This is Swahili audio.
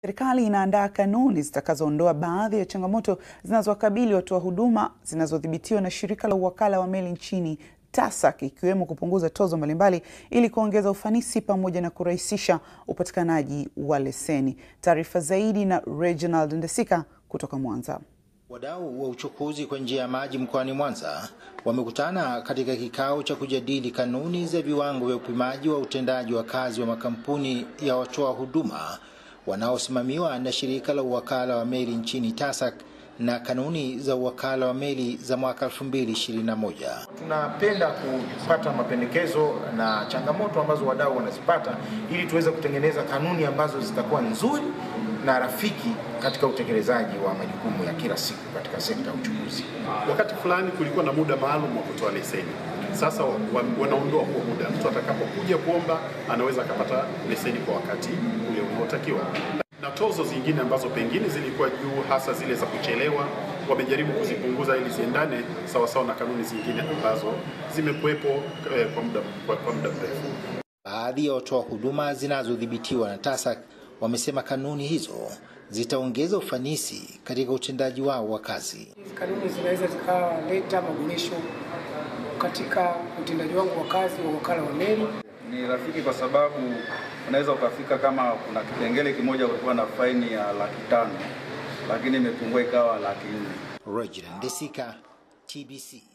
Serikali inaandaa kanuni zitakazoondoa baadhi ya changamoto zinazowakabili watoa huduma zinazodhibitiwa na shirika la uwakala wa meli nchini TASAC ikiwemo kupunguza tozo mbalimbali ili kuongeza ufanisi pamoja na kurahisisha upatikanaji wa leseni. Taarifa zaidi na Reginald Ndesika kutoka Mwanza. Wadau wa uchukuzi kwa njia ya maji mkoani Mwanza wamekutana katika kikao cha kujadili kanuni za viwango vya upimaji wa utendaji wa kazi wa makampuni ya watoa huduma wanaosimamiwa na shirika la uwakala wa meli nchini TASAC na kanuni za uwakala wa meli za mwaka 2021. Tunapenda kupata mapendekezo na changamoto ambazo wadau wanazipata ili tuweze kutengeneza kanuni ambazo zitakuwa nzuri na rafiki katika utekelezaji wa majukumu ya kila siku katika sekta ya uchukuzi. Wakati fulani kulikuwa na muda maalum wa kutoa leseni. Sasa wanaondoa huo muda, mtu atakapokuja kuomba anaweza akapata leseni kwa wakati ule unaotakiwa. Na tozo zingine ambazo pengine zilikuwa juu, hasa zile za kuchelewa, wamejaribu kuzipunguza ili ziendane sawasawa na kanuni zingine ambazo zimekuwepo eh, kwa muda kwa, kwa muda mrefu. Baadhi ya watoa huduma zinazodhibitiwa na TASAC wamesema kanuni hizo zitaongeza ufanisi katika utendaji wao wa kazi. Kanuni zinaweza zikaleta maboresho katika utendaji wangu wa kazi wa wakala wa meli. Ni rafiki kwa sababu unaweza ukafika kama kuna kipengele kimoja kulikuwa na faini ya laki tano lakini imepungua ikawa laki nne. Reginald Ndesika, TBC.